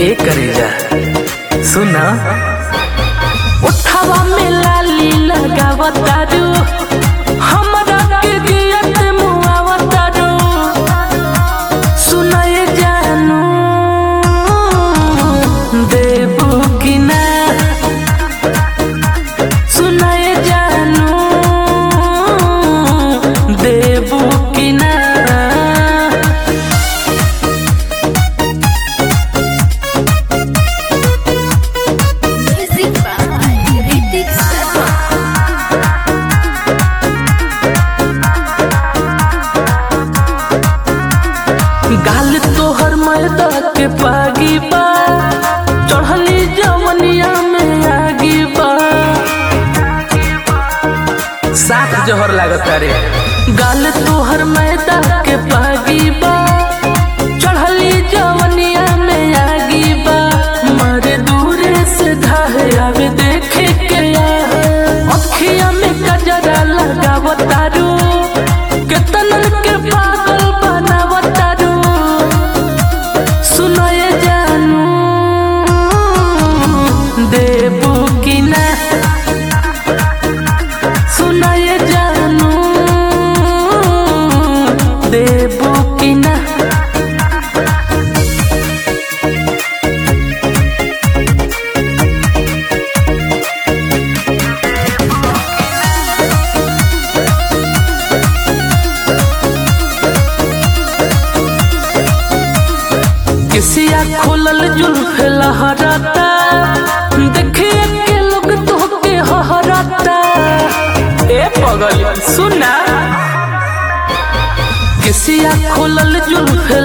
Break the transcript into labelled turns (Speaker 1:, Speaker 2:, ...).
Speaker 1: ए करेजा सुना
Speaker 2: उठावा में लाली लगावतारू हमरा के दियत मुआवतारू सुनाए जानू देबू कि ना सुनाए जानू देबू कि ना
Speaker 3: Music by Ritik Sarma.
Speaker 2: गाल तोहर मैदा के पागी बा चढ़ली जवनिया में आगी बा
Speaker 1: साफ जहर लागता रे
Speaker 2: गाल तोहर मैदा के पागी बा चढ़ली जवनिया में आगी बा मारे दूरे से धाहे आवे देखे के अखिया में गजरा लगावतारू केतन के पागल बनावतारू सुनाए जानू देबू कि ना सुनाए जानू देबू कि ना किसिया खोलल जुल्फ लहराता देखिए के लोग तोहके हहराता
Speaker 1: ए पगल सुना
Speaker 2: किसिया खोलल जुल्फ